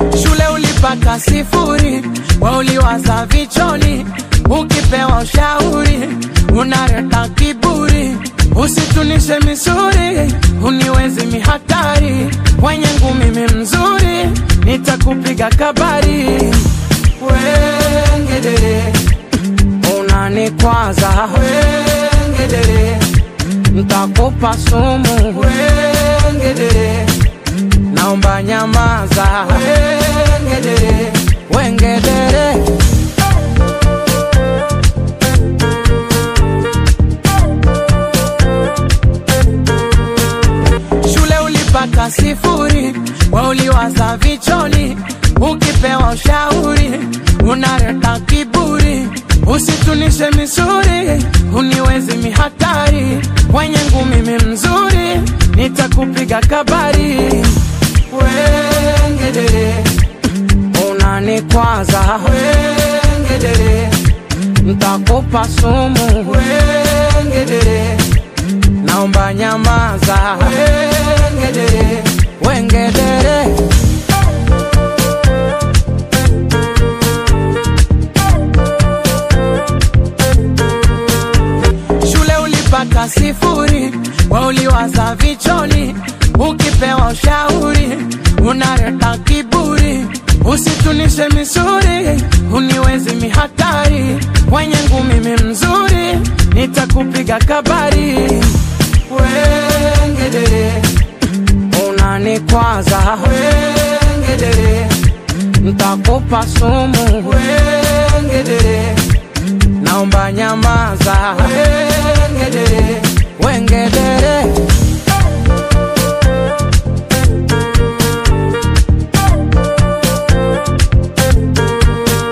shule ulipata sifuri, we uliwaza vichoni, ukipewa ushauri unaleta kiburi, usitunishe misuri, uniwezi mihatari, wenye ngumi mi mzuri, nitakupiga kabari, wengedere unanikwaza, wengedere ntakupa sumu, wengedere naomba nyamaza, wengedere wengedere shule ulipata sifuri, we uliwaza vichoni, ukipewa ushauri unaleta kiburi, usitunishe misuri, uniwezi mihatari, wenye ngumi mi mzuri, nitakupiga kabari, wengedere unanikwaza, wengedere ntakupa sumu, wengedere naomba nyamaza, wengedere wengedere shule ulipata sifuri, we uliwaza vichoni, ukipewa ushauri unaleta kiburi, usitunishe misuri, uniwezi mihatari, wenye ngumi mi mzuri, nitakupiga kabari, wengedere unanikwaza, wengedere ntakupa sumu, wengedere naomba nyamaza, wengedere wengedere